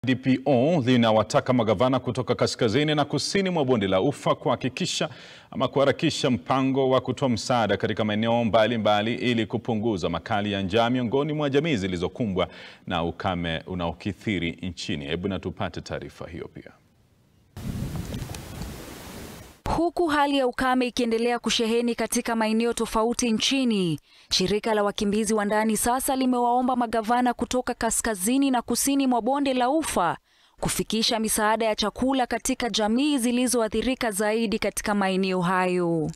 DPO linawataka magavana kutoka kaskazini na kusini mwa bonde la Ufa kuhakikisha ama kuharakisha mpango wa kutoa msaada katika maeneo mbalimbali ili kupunguza makali ya njaa miongoni mwa jamii zilizokumbwa na ukame unaokithiri nchini. Hebu na tupate taarifa hiyo pia. Huku hali ya ukame ikiendelea kusheheni katika maeneo tofauti nchini, shirika la wakimbizi wa ndani sasa limewaomba magavana kutoka kaskazini na kusini mwa bonde la Ufa kufikisha misaada ya chakula katika jamii zilizoathirika zaidi katika maeneo hayo.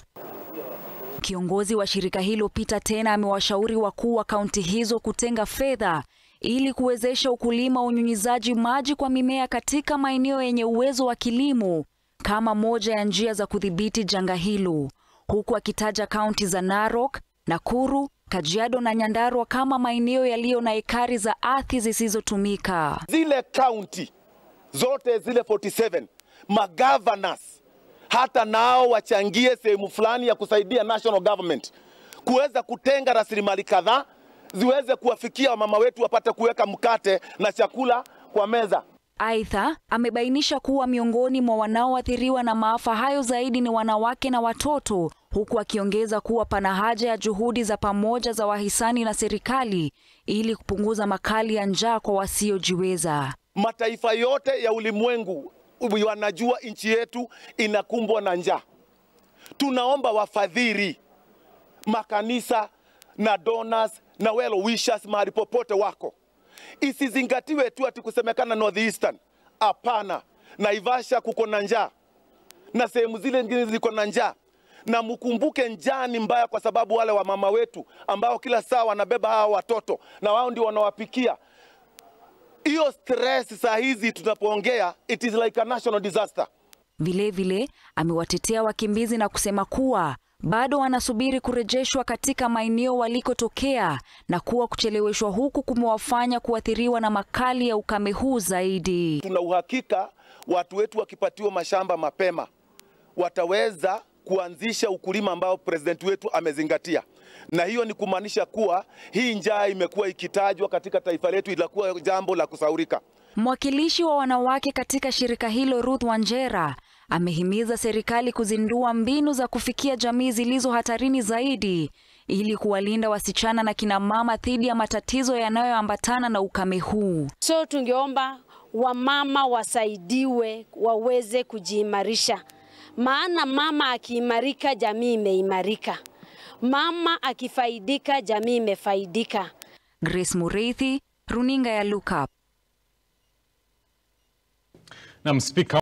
Kiongozi wa shirika hilo Peter Tena amewashauri wakuu wa kaunti hizo kutenga fedha ili kuwezesha ukulima wa unyunyizaji maji kwa mimea katika maeneo yenye uwezo wa kilimo kama moja ya njia za kudhibiti janga hilo, huku akitaja kaunti za Narok, Nakuru, Kajiado na Nyandarua kama maeneo yaliyo na ekari za ardhi zisizotumika. Zile kaunti zote zile 47 magavanors hata nao wachangie sehemu fulani ya kusaidia national government kuweza kutenga rasilimali kadhaa ziweze kuwafikia wamama wetu wapate kuweka mkate na chakula kwa meza. Aidha, amebainisha kuwa miongoni mwa wanaoathiriwa na maafa hayo zaidi ni wanawake na watoto, huku akiongeza kuwa pana haja ya juhudi za pamoja za wahisani na serikali ili kupunguza makali ya njaa kwa wasiojiweza. Mataifa yote ya ulimwengu wanajua nchi yetu inakumbwa na njaa. Tunaomba wafadhili, makanisa na donors na well wishers mahali popote wako isizingatiwe tu ati kusemekana northeastern. Hapana, Naivasha kuko na njaa na sehemu zile nyingine ziko na njaa, na mkumbuke njaa ni mbaya, kwa sababu wale wamama wetu ambao kila saa wanabeba hawa watoto na wao ndio wanawapikia. Hiyo stress saa hizi tunapoongea, it is like a national disaster. Vilevile amewatetea wakimbizi na kusema kuwa bado wanasubiri kurejeshwa katika maeneo walikotokea na kuwa kucheleweshwa huku kumewafanya kuathiriwa na makali ya ukame huu zaidi. Tuna uhakika watu wetu wakipatiwa mashamba mapema wataweza kuanzisha ukulima ambao president wetu amezingatia, na hiyo ni kumaanisha kuwa hii njaa imekuwa ikitajwa katika taifa letu, ilakuwa jambo la kusaurika. Mwakilishi wa wanawake katika shirika hilo Ruth Wanjera amehimiza serikali kuzindua mbinu za kufikia jamii zilizo hatarini zaidi ili kuwalinda wasichana na kina mama dhidi ya matatizo yanayoambatana na ukame huu. So tungeomba wamama wasaidiwe waweze kujiimarisha, maana mama akiimarika, jamii imeimarika. Mama akifaidika, jamii imefaidika. Grace Mureithi, runinga ya Look Up. Na Spika